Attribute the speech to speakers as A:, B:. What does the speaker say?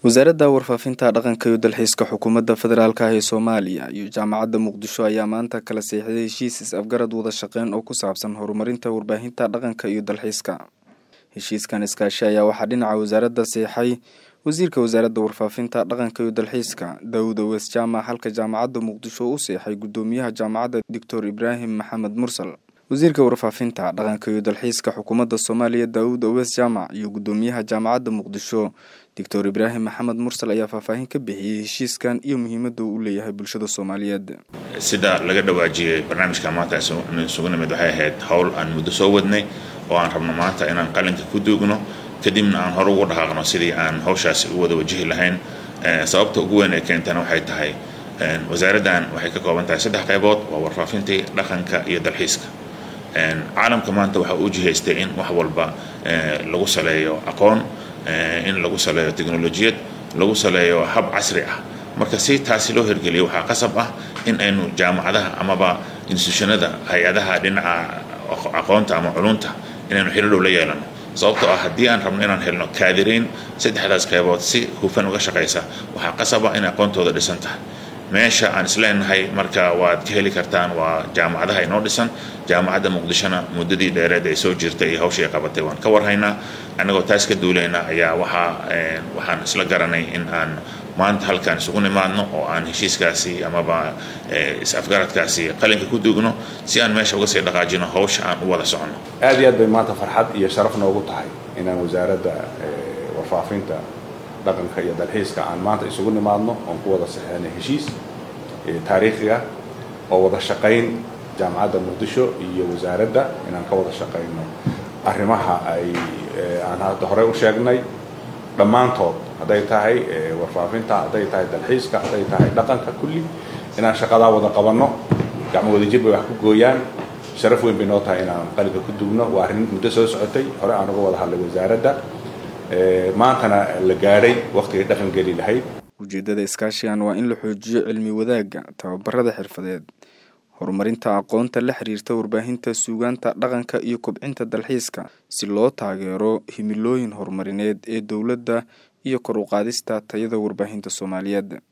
A: wasaaradda warfaafinta dhaqanka iyo dalxiiska xukuumadda federaalk ah ee soomaaliya iyo jaamacadda muqdisho ayaa maanta kala seexday heshiis is-afgarad wada shaqeyn oo ku saabsan horumarinta warbaahinta dhaqanka iyo dalxiiska heshiiskan iskaashi ayaa waxaa dhinaca wasaaradda seexay wasiirka wasaaradda warfaafinta dhaqanka iyo dalxiiska daawud awees jaamac halka jaamacadda muqdisho u seexay guddoomiyaha jaamacadda doctor ibraahim maxamed mursal wasiirka warfaafinta dhaqanka iyo dalxiiska xukuumadda soomaaliya daawud awees jaamac iyo guddoomiyaha jaamacadda muqdisho doctor ibraahim maxamed mursal ayaa faahfaahin ka bixiyey heshiiskan iyo muhiimadda uu u leeyahay bulshada soomaaliyeed
B: sida laga dhawaajiyey barnaamijka maanta isugu nimid waxay ahayd howl aan muddo soo wadnay oo aan rabno maanta inaan qalinka ku duugno kadibna aan hore ugu dhaqaaqno sidii aan hawshaasi u wada wajihi lahayn sababta ugu weyn ee keentana waxay tahay wasaaraddan waxay ka kooban tahay saddex qaybood waa warfaafintii dhaqanka iyo dalxiiska caalamka maanta waxa uu jihaystay in wax walba lagu saleeyo aqoon in lagu saleeyo teknolojiyad lagu saleeyo hab casri ah marka si taasi loo hirgeliyo waxaa qasab ah in aynu jaamacadaha amaba institutionada hay-adaha dhinaca aqoonta ama culunta inaynu xiro dhow la yeelano sababtoo ah haddii aan rabno inaan helno kaadirayn saddexdaas qaybood si hufan uga shaqaysa waxaa qasab ah in aqoontooda dhisan tahay meesha aan isleenahay marka waad ka heli kartaan waa jaamacadaha inoo dhisan jaamacadda muqdishona muddadii dheereed ay soo jirtay iyo hawshii ay qabatay waan ka warhaynaa annagoo taas ka duulayna ayaa waxaa waxaan isla garanay in aan maanta halkaan isugu nimaadno oo aan heshiiskaasi amaba is-afgaradkaasi qalinka ku duugno si aan meesha uga sii dhaqaajino hawsha aan u wada soconno
C: aad iyo aad bay maanta farxad iyo sharaf noogu tahay inaan wasaaradda warfaafinta dhaqanka iyo dalxiiska aan maanta isugu nimaadno oon ku wada saxeynay heshiis taariikhiga oo wada shaqayn jaamacadda muqdisho iyo wasaaradda inaan ka wada shaqayno arrimaha ay aan hadda horey u sheegnay dhammaantood hadday tahay warfaafinta hadday tahay dalxiiska hadday tahay dhaqanka kulli inaan shaqadaa wada qabanno gacmo wadajir bay wax ku gooyaan sharaf weyn bay noo tahay inaan qalinka ku dugno waa arrin muddo soo socotay hore aan uga wada hadlay wasaaradda maantana la gaadhay wakhtigay dhaqan geli lahayd
A: ujeeddada iskaashigan waa in la xoojiyo cilmi wadaagga tababarada xirfadeed horumarinta aqoonta la xiriirta warbaahinta suugaanta dhaqanka iyo kobcinta dalxiiska si loo taageero himilooyin horumarineed ee dowladda iyo kor u qaadista tayada warbaahinta soomaaliyeed